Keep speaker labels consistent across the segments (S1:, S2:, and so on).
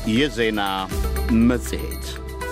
S1: የዜና መጽሔት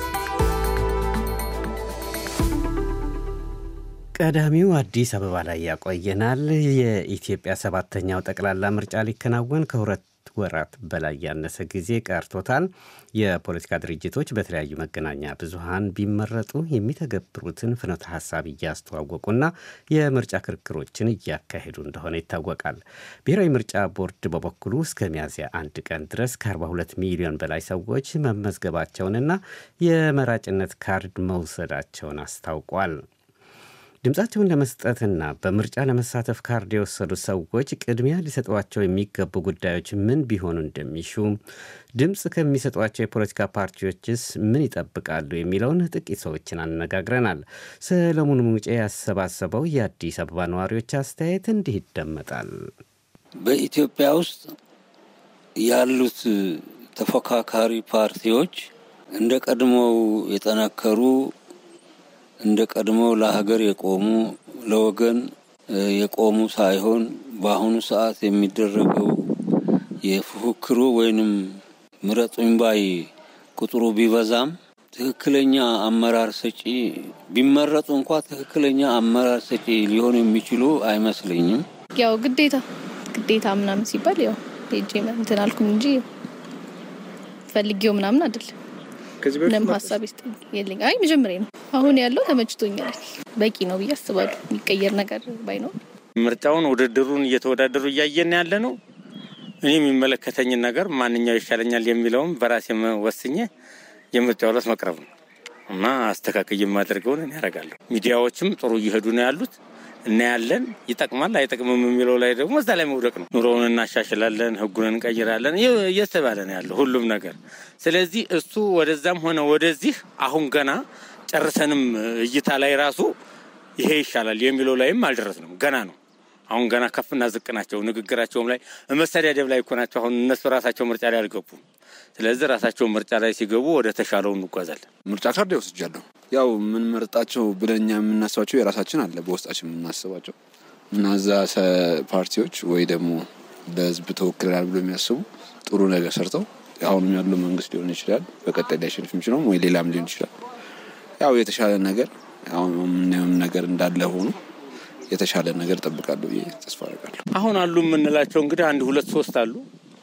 S2: ቀዳሚው አዲስ አበባ ላይ ያቆየናል። የኢትዮጵያ ሰባተኛው ጠቅላላ ምርጫ ሊከናወን ከሁለት ወራት በላይ ያነሰ ጊዜ ቀርቶታል። የፖለቲካ ድርጅቶች በተለያዩ መገናኛ ብዙሃን ቢመረጡ የሚተገብሩትን ፍኖተ ሀሳብ እያስተዋወቁና የምርጫ ክርክሮችን እያካሄዱ እንደሆነ ይታወቃል። ብሔራዊ ምርጫ ቦርድ በበኩሉ እስከ ሚያዝያ አንድ ቀን ድረስ ከ42 ሚሊዮን በላይ ሰዎች መመዝገባቸውንና የመራጭነት ካርድ መውሰዳቸውን አስታውቋል። ድምፃቸውን ለመስጠትና በምርጫ ለመሳተፍ ካርድ የወሰዱ ሰዎች ቅድሚያ ሊሰጧቸው የሚገቡ ጉዳዮች ምን ቢሆኑ እንደሚሹ፣ ድምፅ ከሚሰጧቸው የፖለቲካ ፓርቲዎችስ ምን ይጠብቃሉ የሚለውን ጥቂት ሰዎችን አነጋግረናል። ሰለሞን ሙጬ ያሰባሰበው የአዲስ አበባ ነዋሪዎች አስተያየት እንዲህ ይደመጣል።
S3: በኢትዮጵያ ውስጥ ያሉት ተፎካካሪ ፓርቲዎች እንደ ቀድሞው የጠነከሩ እንደ ቀድሞው ለሀገር የቆሙ ለወገን የቆሙ ሳይሆን በአሁኑ ሰዓት የሚደረገው የፉክክሩ ወይንም ምረጡኝ ባይ ቁጥሩ ቢበዛም ትክክለኛ አመራር ሰጪ ቢመረጡ እንኳ ትክክለኛ አመራር ሰጪ ሊሆኑ የሚችሉ አይመስለኝም።
S4: ያው ግዴታ ግዴታ ምናምን ሲባል ያው ሄጄ እንትን አልኩኝ እንጂ ፈልጌው ምናምን አይደለም። ምንም ሀሳብ ይስጥ የለኝ። አይ መጀመሪያ ነው። አሁን ያለው ተመችቶኛል። በቂ ነው ብዬ አስባለሁ። የሚቀየር ነገር ባይኖር
S5: ምርጫውን ውድድሩን እየተወዳደሩ እያየን ያለ ነው። እኔ የሚመለከተኝን ነገር ማንኛው ይሻለኛል የሚለውም በራሴ ወስኜ የምርጫው ዕለት መቅረብ ነው እና አስተካክል የማደርገውን እኔ ያደርጋለሁ። ሚዲያዎችም ጥሩ እየሄዱ ነው ያሉት እናያለን። ይጠቅማል አይጠቅምም የሚለው ላይ ደግሞ እዛ ላይ መውደቅ ነው። ኑሮውን እናሻሽላለን፣ ህጉን እንቀይራለን እየተባለ ነው ያለው ሁሉም ነገር። ስለዚህ እሱ ወደዛም ሆነ ወደዚህ አሁን ገና ጨርሰንም እይታ ላይ ራሱ ይሄ ይሻላል የሚለው ላይም አልደረስንም። ገና ነው። አሁን ገና ከፍና ዝቅ ናቸው። ንግግራቸውም ላይ መሰዳደብ ላይ እኮ ናቸው። አሁን እነሱ ራሳቸው ምርጫ ላይ አልገቡም። ስለዚህ ራሳቸው ምርጫ ላይ ሲገቡ ወደ ተሻለው እንጓዛለን።
S6: ምርጫ ካርድ ወስጃለሁ። ያው የምንመርጣቸው ብለኛ የምናስባቸው የራሳችን አለ በውስጣችን የምናስባቸው እና እዛ ፓርቲዎች ወይ ደግሞ በህዝብ ተወክለናል ብሎ የሚያስቡ ጥሩ ነገር ሰርተው አሁንም ያለው መንግስት ሊሆን ይችላል፣ በቀጣይ ሊያሸንፍ የሚችለውም ወይ ሌላም ሊሆን ይችላል። ያው የተሻለ ነገር አሁን የምናየውም ነገር እንዳለ ሆኖ የተሻለ ነገር ጠብቃለሁ ብዬ ተስፋ አደርጋለሁ።
S5: አሁን አሉ የምንላቸው እንግዲህ አንድ ሁለት ሶስት አሉ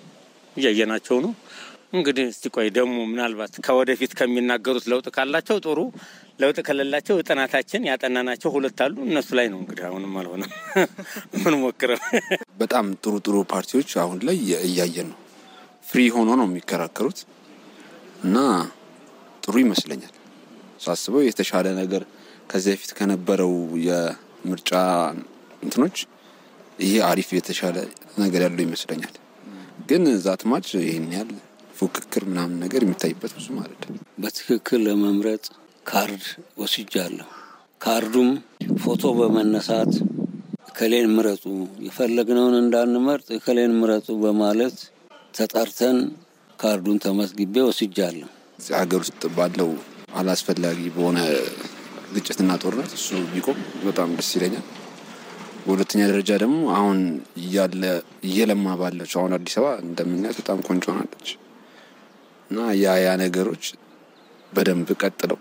S5: እያየናቸው ነው። እንግዲህ እስቲ ቆይ ደግሞ ምናልባት ከወደፊት ከሚናገሩት ለውጥ ካላቸው ጥሩ፣ ለውጥ ከሌላቸው ጥናታችን ያጠናናቸው ሁለት አሉ። እነሱ ላይ ነው እንግዲህ አሁንም አልሆነም ምን ሞክረው
S6: በጣም ጥሩ ጥሩ ፓርቲዎች አሁን ላይ እያየን ነው። ፍሪ ሆኖ ነው የሚከራከሩት እና ጥሩ ይመስለኛል ሳስበው የተሻለ ነገር ከዚህ በፊት ከነበረው የምርጫ እንትኖች ይሄ አሪፍ የተሻለ ነገር ያለው ይመስለኛል። ግን ዛትማች ይህን ያህል ፉክክር ምናምን ነገር የሚታይበት ብዙ ማለት
S3: በትክክል ለመምረጥ ካርድ ወስጃለሁ። ካርዱም ፎቶ በመነሳት እከሌን ምረጡ፣ የፈለግነውን እንዳንመርጥ እከሌን ምረጡ በማለት ተጠርተን ካርዱን ተመዝግቤ ወስጃለሁ።
S6: እዚህ ሀገር ውስጥ ባለው አላስፈላጊ በሆነ ግጭትና ጦርነት እሱ ቢቆም በጣም ደስ ይለኛል። በሁለተኛ ደረጃ ደግሞ አሁን እያለ እየለማ ባለችው አሁን አዲስ አበባ እንደምናያት በጣም ቆንጆ ሆናለች እና ያ ያ ነገሮች በደንብ ቀጥለው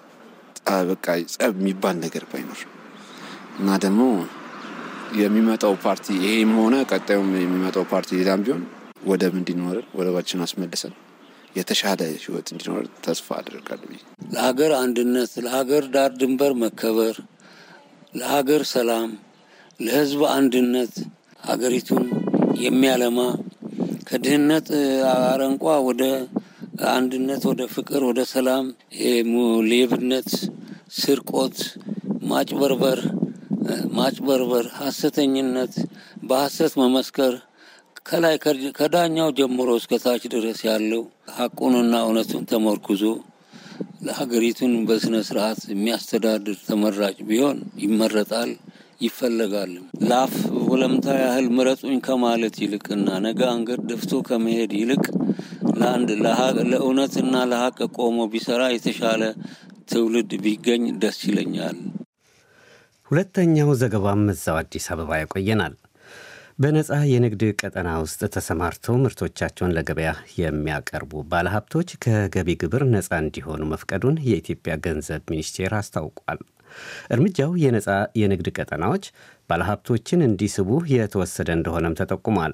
S6: በቃ ጸብ የሚባል ነገር ባይኖር እና ደግሞ የሚመጣው ፓርቲ ይሄም ሆነ ቀጣዩም የሚመጣው ፓርቲ ሌላም ቢሆን ወደብ እንዲኖረን ወደባችን አስመልሰን የተሻለ ህይወት እንዲኖር ተስፋ አደርጋለሁ።
S3: ለሀገር አንድነት፣ ለሀገር ዳር ድንበር መከበር፣ ለሀገር ሰላም፣ ለህዝብ አንድነት ሀገሪቱን የሚያለማ ከድህነት አረንቋ ወደ አንድነት፣ ወደ ፍቅር፣ ወደ ሰላም፣ ሌብነት፣ ስርቆት፣ ማጭበርበር ማጭበርበር፣ ሀሰተኝነት፣ በሀሰት መመስከር ከላይ ከዳኛው ጀምሮ እስከ ታች ድረስ ያለው ሀቁንና እውነቱን ተመርኩዞ ለሀገሪቱን በስነ ስርዓት የሚያስተዳድር ተመራጭ ቢሆን ይመረጣል፣ ይፈለጋልም። ላፍ ወለምታ ያህል ምረጡኝ ከማለት ይልቅና ነገ አንገት ደፍቶ ከመሄድ ይልቅ ለአንድ ለእውነትና ለሀቅ ቆሞ ቢሰራ የተሻለ ትውልድ ቢገኝ ደስ ይለኛል።
S2: ሁለተኛው ዘገባም እዛው አዲስ አበባ ያቆየናል። በነፃ የንግድ ቀጠና ውስጥ ተሰማርተው ምርቶቻቸውን ለገበያ የሚያቀርቡ ባለሀብቶች ከገቢ ግብር ነፃ እንዲሆኑ መፍቀዱን የኢትዮጵያ ገንዘብ ሚኒስቴር አስታውቋል። እርምጃው የነፃ የንግድ ቀጠናዎች ባለሀብቶችን እንዲስቡ የተወሰደ እንደሆነም ተጠቁሟል።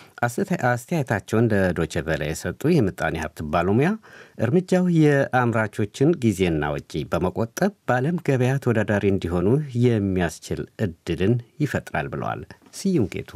S2: አስተያየታቸውን ለዶቼ ቬለ የሰጡ የምጣኔ ሀብት ባለሙያ እርምጃው የአምራቾችን ጊዜና ወጪ በመቆጠብ በዓለም ገበያ ተወዳዳሪ እንዲሆኑ የሚያስችል እድልን ይፈጥራል ብለዋል። ስዩም ጌቱ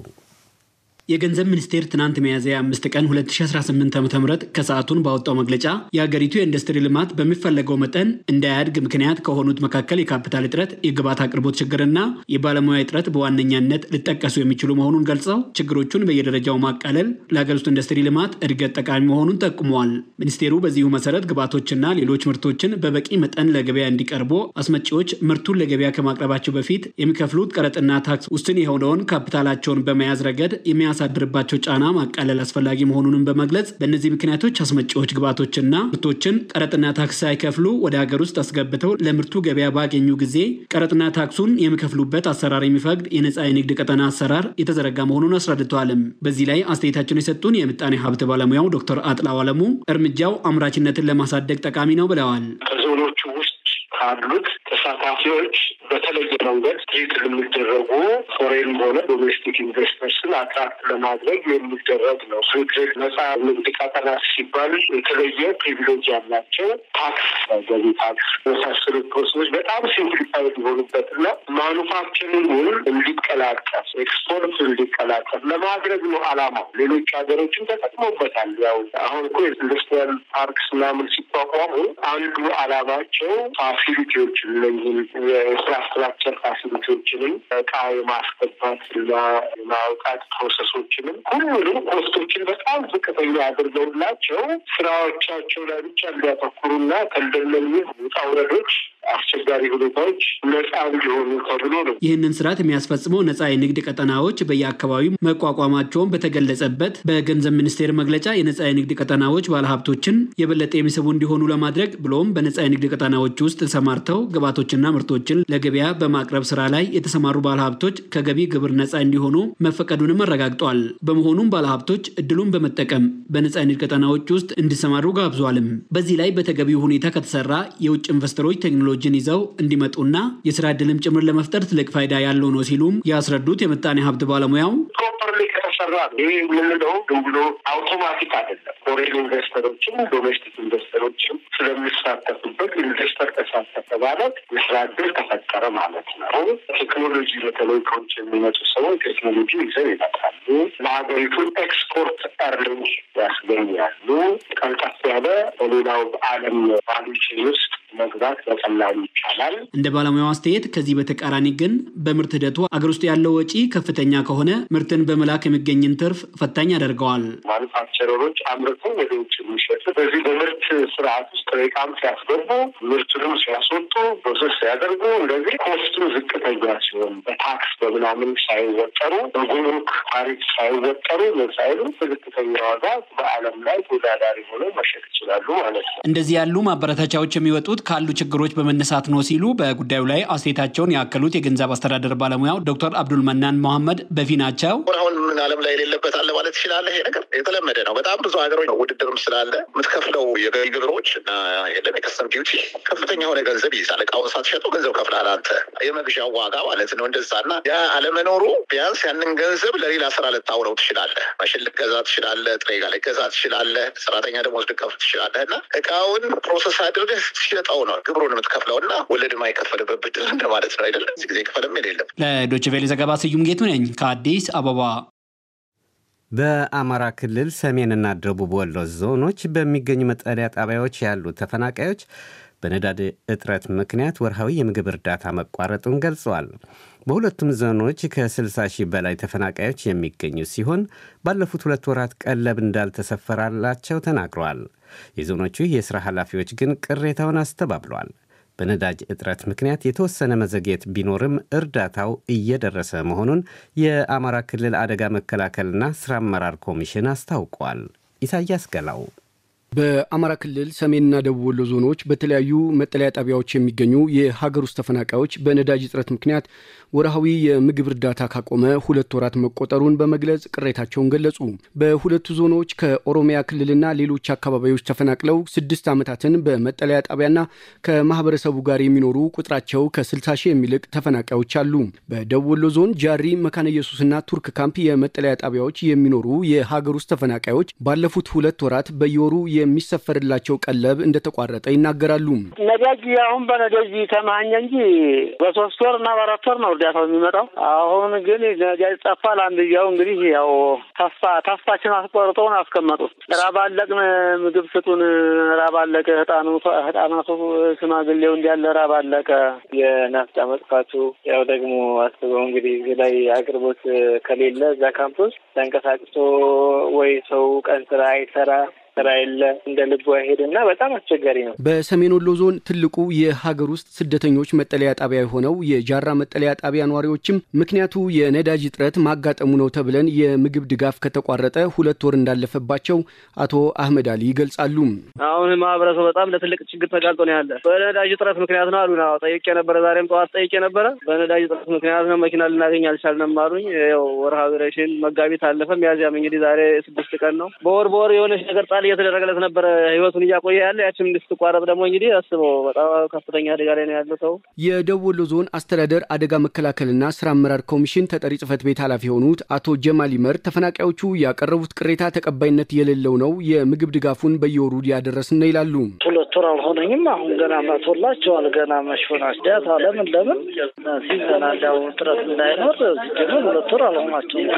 S7: የገንዘብ ሚኒስቴር ትናንት ሚያዝያ አምስት ቀን 2018 ዓ ም ከሰዓቱን ባወጣው መግለጫ የሀገሪቱ የኢንዱስትሪ ልማት በሚፈለገው መጠን እንዳያድግ ምክንያት ከሆኑት መካከል የካፒታል እጥረት፣ የግብዓት አቅርቦት ችግርና የባለሙያ እጥረት በዋነኛነት ሊጠቀሱ የሚችሉ መሆኑን ገልጸው ችግሮቹን በየደረጃው ማቃለል ለሀገር ውስጥ ኢንዱስትሪ ልማት እድገት ጠቃሚ መሆኑን ጠቁመዋል። ሚኒስቴሩ በዚሁ መሰረት ግብዓቶችና ሌሎች ምርቶችን በበቂ መጠን ለገበያ እንዲቀርቡ አስመጪዎች ምርቱን ለገበያ ከማቅረባቸው በፊት የሚከፍሉት ቀረጥና ታክስ ውስን የሆነውን ካፒታላቸውን በመያዝ ረገድ የሚያ የሚያሳድርባቸው ጫና ማቃለል አስፈላጊ መሆኑንም በመግለጽ በእነዚህ ምክንያቶች አስመጪዎች ግብዓቶችና ምርቶችን ቀረጥና ታክስ ሳይከፍሉ ወደ ሀገር ውስጥ አስገብተው ለምርቱ ገበያ ባገኙ ጊዜ ቀረጥና ታክሱን የሚከፍሉበት አሰራር የሚፈቅድ የነፃ የንግድ ቀጠና አሰራር የተዘረጋ መሆኑን አስረድተዋልም። በዚህ ላይ አስተያየታቸውን የሰጡን የምጣኔ ሀብት ባለሙያው ዶክተር አጥላው አለሙ እርምጃው አምራችነትን ለማሳደግ ጠቃሚ ነው ብለዋል።
S8: ከዞኖቹ ውስጥ ካሉት ተሳታፊዎች በተለየ መንገድ ትሪት የሚደረጉ ፎሬን ሆነ ዶሜስቲክ ኢንቨስተርስን አትራክት ለማድረግ የሚደረግ ነው። ፍሪትሬድ ነጻ ንግድ ቀጠና ሲባል የተለየ ፕሪቪሌጅ ያላቸው ታክስ፣ ገቢ ታክስ የመሳሰሉት ፕሮሰሶች በጣም ሲምፕሊፋይድ ሊሆኑበት እና ማኑፋክቸሪንጉን እንዲቀላቀፍ ኤክስፖርት እንዲቀላቀፍ ለማድረግ ነው አላማው። ሌሎች ሀገሮችን ተጠቅሞበታል። ያው አሁን እኮ ኢንዱስትሪያል ፓርክስ ምናምን ሲቋቋሙ አንዱ አላማቸው ፋሲሊቲዎችን እነዚህም የኢንፍራስትራክቸር ፋሲሊቲዎችንም እቃ የማስገባት እና የማውጣት ፕሮሰሶችንም ሁሉንም ኮስቶችን በጣም ዝቅተኛ አድርገውላቸው ስራዎቻቸው ላይ ብቻ እንዲያተኩሩና ከእንደነዚህ ውጣ ውረዶች አስቸጋሪ ሁኔታዎች ነጻ እንዲሆኑ ተብሎ ነው።
S7: ይህንን ስርዓት የሚያስፈጽመው ነጻ የንግድ ቀጠናዎች በየአካባቢው መቋቋማቸውን በተገለጸበት በገንዘብ ሚኒስቴር መግለጫ የነጻ የንግድ ቀጠናዎች ባለሀብቶችን የበለጠ የሚስቡ እንዲሆኑ ለማድረግ ብሎም በነጻ የንግድ ቀጠናዎች ውስጥ ተሰማርተው ግብዓቶችና ምርቶችን ለገበያ በማቅረብ ስራ ላይ የተሰማሩ ባለሀብቶች ከገቢ ግብር ነጻ እንዲሆኑ መፈቀዱንም አረጋግጧል። በመሆኑም ባለሀብቶች እድሉን በመጠቀም በነጻ የንግድ ቀጠናዎች ውስጥ እንዲሰማሩ ጋብዟልም። በዚህ ላይ በተገቢው ሁኔታ ከተሰራ የውጭ ኢንቨስተሮች ቴክኖሎጂን ይዘው እንዲመጡና የስራ እድልም ጭምር ለመፍጠር ትልቅ ፋይዳ ያለው ነው ሲሉም ያስረዱት የምጣኔ ሀብት ባለሙያው
S8: ፕሮፐርሊ ከተሰራ ነው። ይህ የምንለው ዝም ብሎ አውቶማቲክ አይደለም። ፎሬን ኢንቨስተሮችም ዶሜስቲክ ኢንቨስተሮችም ስለሚሳተፉበት ኢንቨስተር ተሳተፈ ማለት የስራ እድል ተፈጠረ ማለት ነው። ቴክኖሎጂ በተለይ ከውጭ የሚመጡ ሰዎች ቴክኖሎጂ ይዘው ይመጣሉ። ለሀገሪቱ ኤክስፖርት እርኒንግ ያስገኛሉ። ቀልጠፍ ያለ በሌላው ዓለም ቫሉችን ውስጥ መግባት በቀላሉ ይቻላል።
S7: እንደ ባለሙያው አስተያየት ከዚህ በተቃራኒ ግን በምርት ሂደቱ አገር ውስጥ ያለው ወጪ ከፍተኛ ከሆነ ምርትን በመላክ የሚገኝን ትርፍ ፈታኝ ያደርገዋል።
S8: ማኑፋክቸረሮች አምርተው ወደ ውጭ የሚሸጡ በዚህ በምርት ስርዓት ውስጥ ጥሬ ዕቃም ሲያስገቡ ምርቱንም ሲያስወጡ ፕሮሰስ ሲያደርጉ እንደዚህ ኮስቱ ዝቅተኛ ሲሆን በታክስ በምናምን ሳይወጠሩ በጉምሩክ ታሪፍ ሳይወጠሩ ሳይሉ በዝቅተኛ ዋጋ በዓለም ላይ ተወዳዳሪ ሆነው መሸጥ ይችላሉ ማለት ነው።
S7: እንደዚህ ያሉ ማበረታቻዎች የሚወጡት ካሉ ችግሮች በመነሳት ነው ሲሉ በጉዳዩ ላይ አስተያየታቸውን ያከሉት የገንዘብ አስተዳደር ባለሙያው ዶክተር አብዱል መናን መሐመድ በፊ ናቸው።
S9: አሁን ምን ዓለም ላይ የሌለበት አለ ማለት ትችላለህ። ይሄ ነገር የተለመደ ነው። በጣም ብዙ ሀገሮች ውድድርም ስላለ የምትከፍለው የገቢ ግብሮች እና የከስተም ዲዩቲ ከፍተኛ የሆነ ገንዘብ ይይዛል። እቃውን ሳትሸጠው ገንዘብ ከፍላል አንተ የመግዣው ዋጋ ማለት ነው። እንደዛ እና ያ አለመኖሩ ቢያንስ ያንን ገንዘብ ለሌላ ስራ ልታውለው ትችላለህ። ማሽን ልገዛ ትችላለህ። ጥሬ ዕቃ ልገዛ ትችላለህ። ሰራተኛ ደሞዝ ልከፍል ትችላለህ እና እቃውን ፕሮሰስ አድርገህ ስትሸጠው ነው ግብሩን የምትከፍለው እና ወለድ የማይከፈልበት ብድር እንደማለት ነው አይደለም። እዚህ ጊዜ ክፈልም የሌለም።
S7: ለዶይቼ ቬለ ዘገባ ስዩም ጌቱ ነኝ ከአዲስ አበባ።
S2: በአማራ ክልል ሰሜንና ደቡብ ወሎ ዞኖች በሚገኙ መጠለያ ጣቢያዎች ያሉ ተፈናቃዮች በነዳጅ እጥረት ምክንያት ወርሃዊ የምግብ እርዳታ መቋረጡን ገልጸዋል። በሁለቱም ዞኖች ከ60 ሺህ በላይ ተፈናቃዮች የሚገኙ ሲሆን ባለፉት ሁለት ወራት ቀለብ እንዳልተሰፈራላቸው ተናግረዋል። የዞኖቹ የሥራ ኃላፊዎች ግን ቅሬታውን አስተባብለዋል። በነዳጅ እጥረት ምክንያት የተወሰነ መዘግየት ቢኖርም እርዳታው እየደረሰ መሆኑን የአማራ ክልል አደጋ መከላከልና ሥራ አመራር ኮሚሽን አስታውቋል። ኢሳያስ ገላው
S10: በአማራ ክልል ሰሜንና ደቡብ ወሎ ዞኖች በተለያዩ መጠለያ ጣቢያዎች የሚገኙ የሀገር ውስጥ ተፈናቃዮች በነዳጅ እጥረት ምክንያት ወርሃዊ የምግብ እርዳታ ካቆመ ሁለት ወራት መቆጠሩን በመግለጽ ቅሬታቸውን ገለጹ። በሁለቱ ዞኖች ከኦሮሚያ ክልልና ሌሎች አካባቢዎች ተፈናቅለው ስድስት ዓመታትን በመጠለያ ጣቢያና ከማህበረሰቡ ጋር የሚኖሩ ቁጥራቸው ከ60 ሺህ የሚልቅ ተፈናቃዮች አሉ። በደቡብ ወሎ ዞን ጃሪ፣ መካነ ኢየሱስና ቱርክ ካምፕ የመጠለያ ጣቢያዎች የሚኖሩ የሀገር ውስጥ ተፈናቃዮች ባለፉት ሁለት ወራት በየወሩ የሚሰፈርላቸው ቀለብ እንደተቋረጠ ይናገራሉ።
S11: ነዳጅ አሁን በነዳጅ ተማኘ እንጂ በሶስት ወር እና በአራት ወር ነው እርዳታው የሚመጣው። አሁን ግን ነዳጅ ጠፋ። ለአንድያው እንግዲህ ያው ተስፋ ተስፋችን አስቆርጠውን አስቀመጡት። ራብ አለቅን፣ ምግብ ስጡን፣ ራብ አለቀ፣ ህጣኑ ህጣናቱ ሽማግሌው እንዲያለ ራብ አለቀ።
S12: የናፍጣ መጥፋቱ ያው ደግሞ አስበው እንግዲህ እዚህ ላይ አቅርቦት ከሌለ እዛ ካምፕ ውስጥ ተንቀሳቅሶ ወይ ሰው ቀን ስራ አይሰራ ስራ የለ እንደ ልቡ አይሄድና በጣም አስቸጋሪ ነው።
S10: በሰሜን ወሎ ዞን ትልቁ የሀገር ውስጥ ስደተኞች መጠለያ ጣቢያ የሆነው የጃራ መጠለያ ጣቢያ ነዋሪዎችም ምክንያቱ የነዳጅ እጥረት ማጋጠሙ ነው ተብለን የምግብ ድጋፍ ከተቋረጠ ሁለት ወር እንዳለፈባቸው አቶ አህመድ አሊ ይገልጻሉ።
S13: አሁን ማህበረሰቡ በጣም ለትልቅ ችግር ተጋልጦ ነው ያለ። በነዳጅ እጥረት ምክንያት ነው አሉን። ጠይቄ ነበረ፣ ዛሬም ጠዋት ጠይቄ ነበረ። በነዳጅ እጥረት ምክንያት ነው መኪና ልናገኝ አልቻልንም አሉኝ። ያው ወርሃ ሬሽን መጋቢት አለፈ፣ ሚያዝያም እንግዲህ ዛሬ ስድስት ቀን ነው። በወር በወር የሆነች ነገር ጣል እየተደረገለት ነበረ ህይወቱን እያቆየ ያለ ያችን እንድትቋረጥ ደግሞ እንግዲህ አስበው በጣም ከፍተኛ አደጋ ላይ ነው ያለው ሰው።
S10: የደቡብ ወሎ ዞን አስተዳደር አደጋ መከላከልና ስራ አመራር ኮሚሽን ተጠሪ ጽህፈት ቤት ኃላፊ የሆኑት አቶ ጀማል ይመር ተፈናቃዮቹ ያቀረቡት ቅሬታ ተቀባይነት የሌለው ነው፣ የምግብ ድጋፉን በየወሩ ያደረስን ነው ይላሉ።
S11: ሁለት ወር አልሆነኝም። አሁን ገና መቶላቸዋል። ገና መሽፈናች ዳታ ለምን ለምን ሲዘና እንዳው ጥረት እንዳይኖር ሲጀምር ሁለት ወር አልሆናቸውም።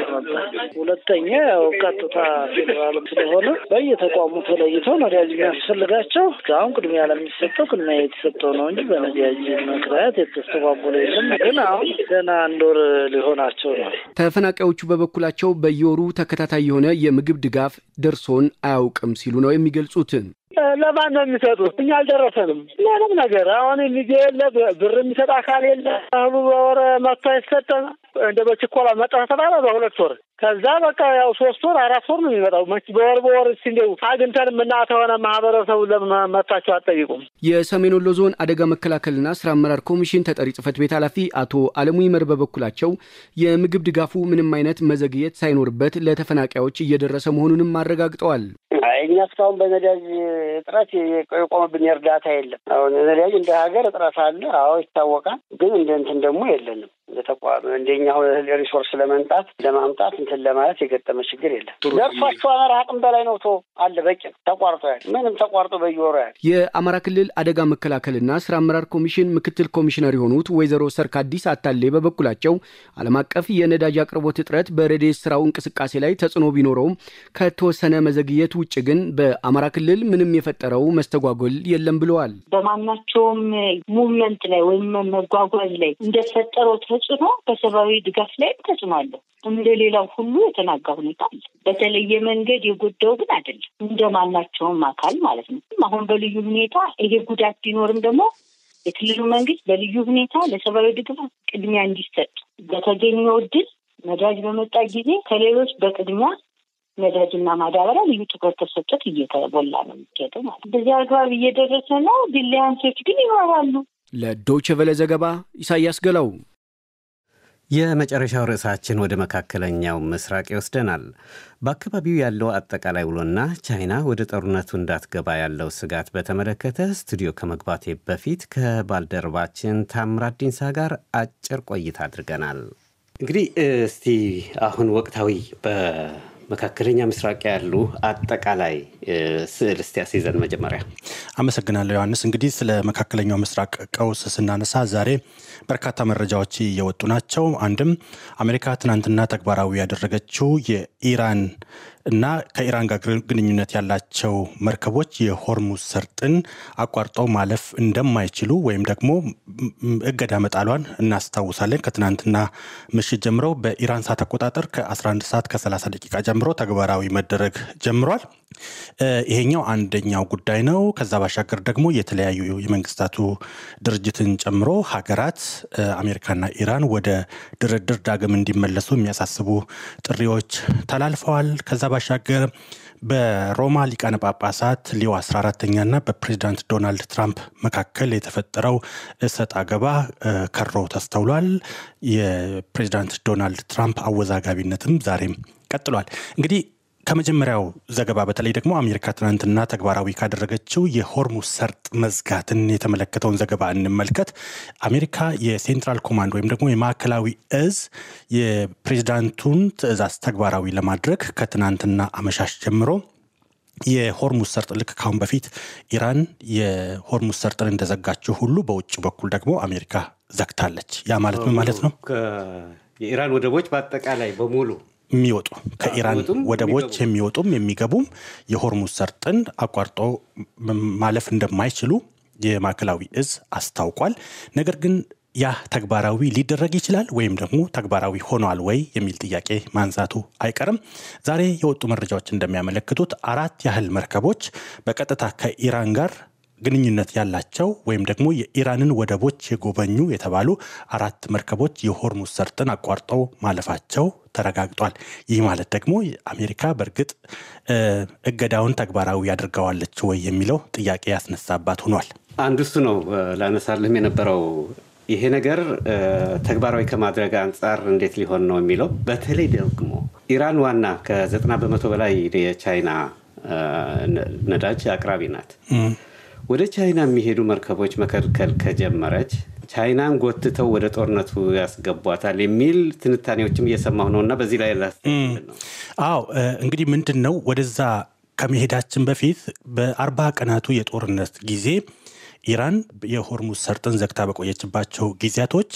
S11: ሁለተኛ ያው ቀጥታ ፌዴራልም ስለሆነ በየተቋሙ ተለይተው ነዳጅ የሚያስፈልጋቸው እስካሁን ቅድሚያ ለሚሰጠው ቅድሚያ የተሰጠው ነው እንጂ በነዳጅ ምክንያት የተስተጓጎለ የለም። ግን አሁን ገና አንድ ወር ሊሆናቸው ነው።
S10: ተፈናቃዮቹ በበኩላቸው በየወሩ ተከታታይ የሆነ የምግብ ድጋፍ ደርሶን አያውቅም ሲሉ ነው የሚገልጹት።
S11: ለማን ነው የሚሰጡት? እኛ አልደረሰንም ምንም ነገር። አሁን ልጅ የለ ብር የሚሰጥ አካል የለ። እህሉ በወር መጥቶ አይሰጠን። እንደ በችኮላ መጣ ተባለ በሁለት ወር ከዛ በቃ ያው ሶስት ወር አራት ወር ነው የሚመጣው። በወር በወር እስኪ እንደው አግኝተን የምናተ ሆነ ማህበረሰቡ ለምን መታቸው አትጠይቁም?
S10: የሰሜን ወሎ ዞን አደጋ መከላከልና ስራ አመራር ኮሚሽን ተጠሪ ጽህፈት ቤት ኃላፊ አቶ አለሙ ይመር በበኩላቸው የምግብ ድጋፉ ምንም አይነት መዘግየት ሳይኖርበት ለተፈናቃዮች እየደረሰ መሆኑንም አረጋግጠዋል።
S11: እኛ እስካሁን በነዳጅ እጥረት የቆመብን እርዳታ የለም። አሁን ነዳጅ እንደ ሀገር እጥረት አለ። አዎ ይታወቃል። ግን እንደ እንትን ደግሞ የለንም እንደ ተቋም እንደኛ ሪሶርስ ለመምጣት ለማምጣት እንትን ለማለት የገጠመ ችግር የለም። ደርሷቸው አማራ አቅም በላይ ነው። ቶ አለ በቂ ተቋርጦ ያለ ምንም ተቋርጦ በየወሩ ያለ
S10: የአማራ ክልል አደጋ መከላከልና ስራ አመራር ኮሚሽን ምክትል ኮሚሽነር የሆኑት ወይዘሮ ሰርካዲስ አታሌ በበኩላቸው ዓለም አቀፍ የነዳጅ አቅርቦት እጥረት በረድኤት ስራው እንቅስቃሴ ላይ ተጽዕኖ ቢኖረውም ከተወሰነ መዘግየት ውጭ ግን በአማራ ክልል ምንም የፈጠረው መስተጓጎል የለም ብለዋል።
S14: በማናቸውም ሙቭመንት ላይ ወይም መጓጓዝ ላይ እንደፈጠረው ተጽዕኖ በሰብአዊ ድጋፍ ላይ ተጽዕኖ አለው። እንደ ሌላው ሁሉ የተናጋ ሁኔታ አለ። በተለየ መንገድ የጎዳው ግን አይደለም፣ እንደ ማናቸውም አካል ማለት ነው። አሁን በልዩ ሁኔታ ይሄ ጉዳት ቢኖርም ደግሞ የክልሉ መንግስት በልዩ ሁኔታ ለሰብአዊ ድጋፍ ቅድሚያ እንዲሰጥ በተገኘው እድል ነዳጅ በመጣ ጊዜ ከሌሎች በቅድሚያ ነዳጅና ማዳበሪያ ልዩ ትኩረት ተሰጥቶት እየተሞላ ነው የሚሄደው ማለት በዚህ አግባብ እየደረሰ ነው። ዲሊያንሶች ግን ይኖራሉ።
S10: ለዶይቼ ቬለ ዘገባ ኢሳያስ ገላው።
S2: የመጨረሻው ርዕሳችን ወደ መካከለኛው ምስራቅ ይወስደናል። በአካባቢው ያለው አጠቃላይ ውሎና ቻይና ወደ ጦርነቱ እንዳትገባ ያለው ስጋት በተመለከተ ስቱዲዮ ከመግባቴ በፊት ከባልደረባችን ታምራት ዲንሳ ጋር አጭር ቆይታ አድርገናል። እንግዲህ እስቲ አሁን ወቅታዊ መካከለኛ ምስራቅ ያሉ አጠቃላይ ስዕል እስቲ ያስይዘን መጀመሪያ።
S15: አመሰግናለሁ ዮሐንስ። እንግዲህ ስለ መካከለኛው ምስራቅ ቀውስ ስናነሳ ዛሬ በርካታ መረጃዎች እየወጡ ናቸው። አንድም አሜሪካ ትናንትና ተግባራዊ ያደረገችው የኢራን እና ከኢራን ጋር ግንኙነት ያላቸው መርከቦች የሆርሙዝ ሰርጥን አቋርጠው ማለፍ እንደማይችሉ ወይም ደግሞ እገዳ መጣሏን እናስታውሳለን። ከትናንትና ምሽት ጀምሮ በኢራን ሰዓት አቆጣጠር ከ11 ሰዓት ከ30 ደቂቃ ጀምሮ ተግባራዊ መደረግ ጀምሯል። ይሄኛው አንደኛው ጉዳይ ነው። ከዛ ባሻገር ደግሞ የተለያዩ የመንግስታቱ ድርጅትን ጨምሮ ሀገራት አሜሪካና ኢራን ወደ ድርድር ዳግም እንዲመለሱ የሚያሳስቡ ጥሪዎች ተላልፈዋል። ከዛ ባሻገር በሮማ ሊቃነ ጳጳሳት ሊዮ 14ተኛና በፕሬዚዳንት ዶናልድ ትራምፕ መካከል የተፈጠረው እሰጥ አገባ ከሮ ተስተውሏል። የፕሬዚዳንት ዶናልድ ትራምፕ አወዛጋቢነትም ዛሬም ቀጥሏል። እንግዲህ ከመጀመሪያው ዘገባ በተለይ ደግሞ አሜሪካ ትናንትና ተግባራዊ ካደረገችው የሆርሙዝ ሰርጥ መዝጋትን የተመለከተውን ዘገባ እንመልከት። አሜሪካ የሴንትራል ኮማንድ ወይም ደግሞ የማዕከላዊ እዝ የፕሬዚዳንቱን ትዕዛዝ ተግባራዊ ለማድረግ ከትናንትና አመሻሽ ጀምሮ የሆርሙዝ ሰርጥ ልክ ካሁን በፊት ኢራን የሆርሙዝ ሰርጥን እንደዘጋችው ሁሉ በውጭ በኩል ደግሞ አሜሪካ ዘግታለች። ያ ማለት ምን ማለት ነው?
S2: የኢራን ወደቦች በአጠቃላይ በሙሉ
S15: የሚወጡ ከኢራን ወደቦች የሚወጡም የሚገቡም የሆርሙዝ ሰርጥን አቋርጦ ማለፍ እንደማይችሉ የማዕከላዊ እዝ አስታውቋል። ነገር ግን ያ ተግባራዊ ሊደረግ ይችላል ወይም ደግሞ ተግባራዊ ሆኗል ወይ የሚል ጥያቄ ማንሳቱ አይቀርም። ዛሬ የወጡ መረጃዎች እንደሚያመለክቱት አራት ያህል መርከቦች በቀጥታ ከኢራን ጋር ግንኙነት ያላቸው ወይም ደግሞ የኢራንን ወደቦች የጎበኙ የተባሉ አራት መርከቦች የሆርሙዝ ሰርጥን አቋርጠው ማለፋቸው ተረጋግጧል። ይህ ማለት ደግሞ አሜሪካ በእርግጥ እገዳውን ተግባራዊ ያድርገዋለች ወይ የሚለው ጥያቄ ያስነሳባት ሆኗል።
S2: አንዱ እሱ ነው ላነሳልህም የነበረው ይሄ ነገር ተግባራዊ ከማድረግ አንጻር እንዴት ሊሆን ነው የሚለው በተለይ ደግሞ ኢራን ዋና ከዘጠና በመቶ በላይ የቻይና ነዳጅ አቅራቢ ናት። ወደ ቻይና የሚሄዱ መርከቦች መከልከል ከጀመረች ቻይናን ጎትተው ወደ ጦርነቱ ያስገቧታል የሚል ትንታኔዎችም እየሰማሁ ነው እና በዚህ ላይ ነው።
S15: አዎ እንግዲህ ምንድን ነው ወደዛ ከመሄዳችን በፊት በአርባ ቀናቱ የጦርነት ጊዜ ኢራን የሆርሙዝ ሰርጥን ዘግታ በቆየችባቸው ጊዜያቶች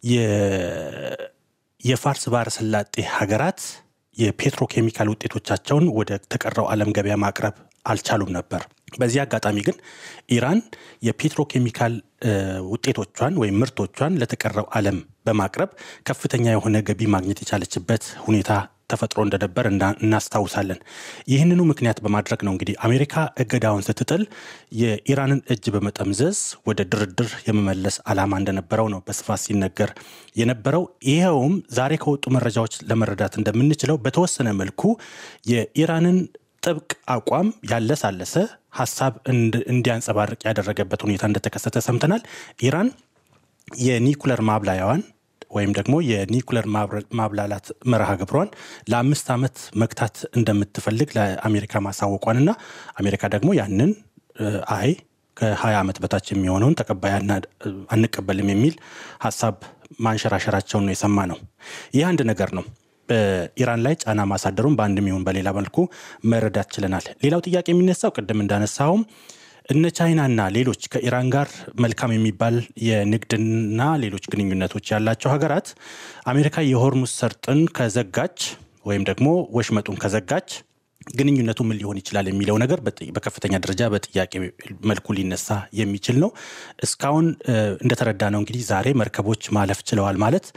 S15: የፋርስ ባህረ ሰላጤ ሀገራት የፔትሮኬሚካል ውጤቶቻቸውን ወደ ተቀረው ዓለም ገበያ ማቅረብ አልቻሉም ነበር። በዚህ አጋጣሚ ግን ኢራን የፔትሮኬሚካል ውጤቶቿን ወይም ምርቶቿን ለተቀረው ዓለም በማቅረብ ከፍተኛ የሆነ ገቢ ማግኘት የቻለችበት ሁኔታ ተፈጥሮ እንደነበር እናስታውሳለን። ይህንኑ ምክንያት በማድረግ ነው እንግዲህ አሜሪካ እገዳውን ስትጥል የኢራንን እጅ በመጠምዘዝ ወደ ድርድር የመመለስ ዓላማ እንደነበረው ነው በስፋት ሲነገር የነበረው። ይኸውም ዛሬ ከወጡ መረጃዎች ለመረዳት እንደምንችለው በተወሰነ መልኩ የኢራንን ጥብቅ አቋም ያለሳለሰ ሀሳብ እንዲያንጸባርቅ ያደረገበት ሁኔታ እንደተከሰተ ሰምተናል። ኢራን የኒኩለር ማብላያዋን ወይም ደግሞ የኒኩለር ማብላላት መርሃ ግብሯን ለአምስት ዓመት መግታት እንደምትፈልግ ለአሜሪካ ማሳወቋንና አሜሪካ ደግሞ ያንን አይ ከ20 ዓመት በታች የሚሆነውን ተቀባይ አንቀበልም የሚል ሀሳብ ማንሸራሸራቸውን ነው የሰማ ነው። ይህ አንድ ነገር ነው። በኢራን ላይ ጫና ማሳደሩን በአንድም ይሁን በሌላ መልኩ መረዳት ችለናል። ሌላው ጥያቄ የሚነሳው ቅድም እንዳነሳውም እነ ቻይናና ሌሎች ከኢራን ጋር መልካም የሚባል የንግድና ሌሎች ግንኙነቶች ያላቸው ሀገራት አሜሪካ የሆርሙዝ ሰርጥን ከዘጋች ወይም ደግሞ ወሽመጡን ከዘጋች ግንኙነቱ ምን ሊሆን ይችላል የሚለው ነገር በከፍተኛ ደረጃ በጥያቄ መልኩ ሊነሳ የሚችል ነው። እስካሁን እንደተረዳ ነው እንግዲህ ዛሬ መርከቦች ማለፍ ችለዋል ማለት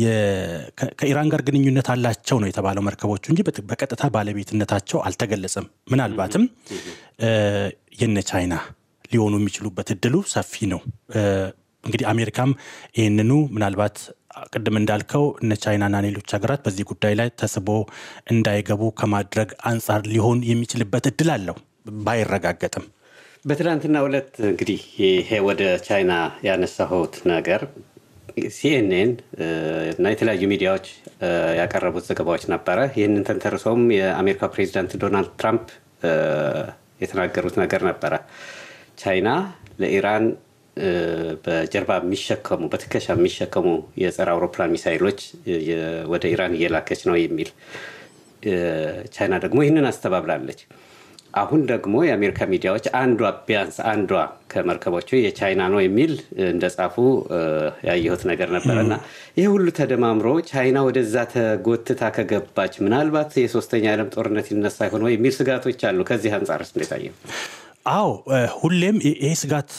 S15: ከኢራን ጋር ግንኙነት አላቸው ነው የተባለው መርከቦቹ እንጂ በቀጥታ ባለቤትነታቸው አልተገለጸም። ምናልባትም የነ ቻይና ሊሆኑ የሚችሉበት እድሉ ሰፊ ነው። እንግዲህ አሜሪካም ይህንኑ ምናልባት ቅድም እንዳልከው እነ ቻይናና ሌሎች ሀገራት በዚህ ጉዳይ ላይ ተስቦ እንዳይገቡ ከማድረግ አንጻር ሊሆን የሚችልበት እድል አለው ባይረጋገጥም።
S2: በትናንትና ዕለት እንግዲህ ይሄ ወደ ቻይና ያነሳሁት ነገር ሲኤንኤን እና የተለያዩ ሚዲያዎች ያቀረቡት ዘገባዎች ነበረ። ይህንን ተንተርሶም የአሜሪካ ፕሬዚዳንት ዶናልድ ትራምፕ የተናገሩት ነገር ነበረ። ቻይና ለኢራን በጀርባ የሚሸከሙ በትከሻ የሚሸከሙ የጸረ አውሮፕላን ሚሳይሎች ወደ ኢራን እየላከች ነው የሚል ቻይና ደግሞ ይህንን አስተባብላለች። አሁን ደግሞ የአሜሪካ ሚዲያዎች አንዷ ቢያንስ አንዷ ከመርከቦቹ የቻይና ነው የሚል እንደጻፉ ያየሁት ነገር ነበረ እና ይህ ሁሉ ተደማምሮ ቻይና ወደዛ ተጎትታ ከገባች ምናልባት የሶስተኛ ዓለም ጦርነት ይነሳ ይሆን የሚል ስጋቶች አሉ። ከዚህ አንጻርስ እንዴት አየው?
S15: አዎ ሁሌም ይሄ ስጋት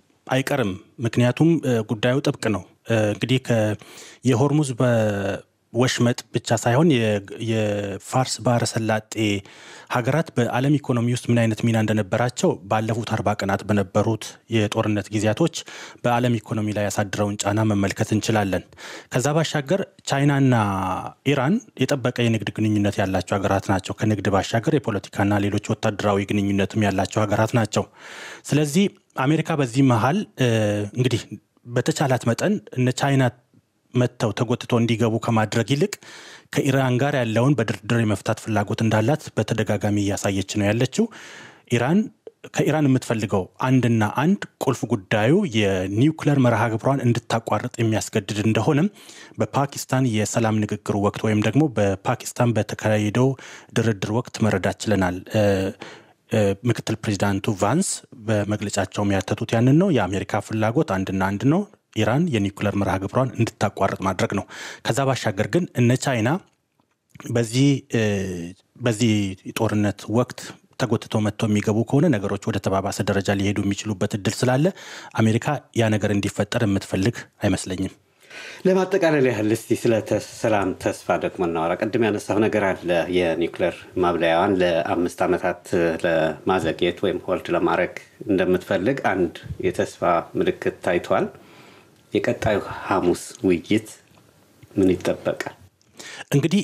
S15: አይቀርም። ምክንያቱም ጉዳዩ ጥብቅ ነው። እንግዲህ የሆርሙዝ ወሽመጥ ብቻ ሳይሆን የፋርስ ባህረ ሰላጤ ሀገራት በዓለም ኢኮኖሚ ውስጥ ምን አይነት ሚና እንደነበራቸው ባለፉት አርባ ቀናት በነበሩት የጦርነት ጊዜያቶች በዓለም ኢኮኖሚ ላይ ያሳድረውን ጫና መመልከት እንችላለን። ከዛ ባሻገር ቻይናና ኢራን የጠበቀ የንግድ ግንኙነት ያላቸው ሀገራት ናቸው። ከንግድ ባሻገር የፖለቲካና ሌሎች ወታደራዊ ግንኙነትም ያላቸው ሀገራት ናቸው። ስለዚህ አሜሪካ በዚህ መሀል እንግዲህ በተቻላት መጠን እነ ቻይና መጥተው ተጎትቶ እንዲገቡ ከማድረግ ይልቅ ከኢራን ጋር ያለውን በድርድር የመፍታት ፍላጎት እንዳላት በተደጋጋሚ እያሳየች ነው ያለችው። ኢራን ከኢራን የምትፈልገው አንድና አንድ ቁልፍ ጉዳዩ የኒውክለር መርሃ ግብሯን እንድታቋርጥ የሚያስገድድ እንደሆነም በፓኪስታን የሰላም ንግግሩ ወቅት ወይም ደግሞ በፓኪስታን በተካሄደው ድርድር ወቅት መረዳት ችለናል። ምክትል ፕሬዚዳንቱ ቫንስ በመግለጫቸው የሚያተቱት ያንን ነው። የአሜሪካ ፍላጎት አንድና አንድ ነው። ኢራን የኒውክለር መርሃ ግብሯን እንድታቋርጥ ማድረግ ነው። ከዛ ባሻገር ግን እነ ቻይና በዚህ በዚህ ጦርነት ወቅት ተጎትተው መጥተው የሚገቡ ከሆነ ነገሮች ወደ ተባባሰ ደረጃ ሊሄዱ የሚችሉበት እድል ስላለ አሜሪካ ያ ነገር እንዲፈጠር የምትፈልግ አይመስለኝም።
S2: ለማጠቃለል ያህል እስቲ ስለ ሰላም ተስፋ ደግሞ እናወራ። ቅድም ያነሳው ነገር አለ። የኒውክሌር ማብለያዋን ለአምስት ዓመታት ለማዘግየት ወይም ሆልድ ለማድረግ እንደምትፈልግ አንድ የተስፋ ምልክት ታይቷል። የቀጣዩ ሐሙስ ውይይት ምን ይጠበቃል?
S15: እንግዲህ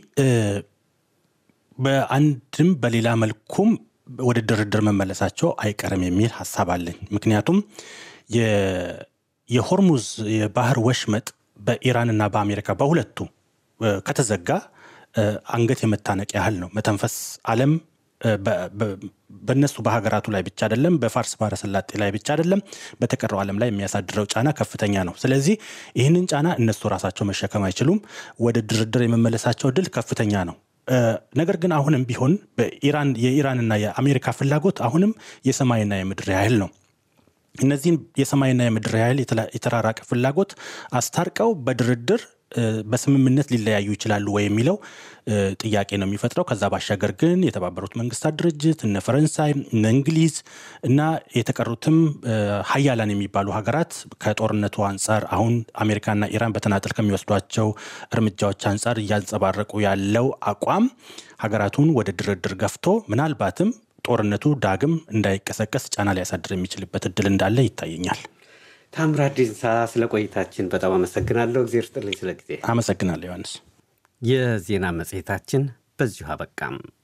S15: በአንድም በሌላ መልኩም ወደ ድርድር መመለሳቸው አይቀርም የሚል ሀሳብ አለኝ። ምክንያቱም የሆርሙዝ የባህር ወሽመጥ በኢራንና በአሜሪካ በሁለቱ ከተዘጋ አንገት የመታነቅ ያህል ነው። መተንፈስ ዓለም በእነሱ በሀገራቱ ላይ ብቻ አይደለም፣ በፋርስ ባህረ ሰላጤ ላይ ብቻ አይደለም፣ በተቀረው ዓለም ላይ የሚያሳድረው ጫና ከፍተኛ ነው። ስለዚህ ይህንን ጫና እነሱ ራሳቸው መሸከም አይችሉም። ወደ ድርድር የመመለሳቸው እድል ከፍተኛ ነው። ነገር ግን አሁንም ቢሆን በኢራን የኢራንና የአሜሪካ ፍላጎት አሁንም የሰማይና የምድር ያህል ነው። እነዚህን የሰማይና የምድር ያህል የተራራቀ ፍላጎት አስታርቀው በድርድር በስምምነት ሊለያዩ ይችላሉ ወይ የሚለው ጥያቄ ነው የሚፈጥረው። ከዛ ባሻገር ግን የተባበሩት መንግስታት ድርጅት እነ ፈረንሳይ እነ እንግሊዝ እና የተቀሩትም ሀያላን የሚባሉ ሀገራት ከጦርነቱ አንጻር አሁን አሜሪካና ኢራን በተናጠል ከሚወስዷቸው እርምጃዎች አንጻር እያንጸባረቁ ያለው አቋም ሀገራቱን ወደ ድርድር ገፍቶ ምናልባትም ጦርነቱ ዳግም እንዳይቀሰቀስ ጫና ሊያሳድር የሚችልበት እድል እንዳለ ይታየኛል።
S2: ታምራት ዲንሳ ስለ ቆይታችን በጣም አመሰግናለሁ። እግዜር ስጥልኝ ስለ ጊዜ
S15: አመሰግናለሁ ዮሐንስ።
S2: የዜና መጽሔታችን በዚሁ አበቃም።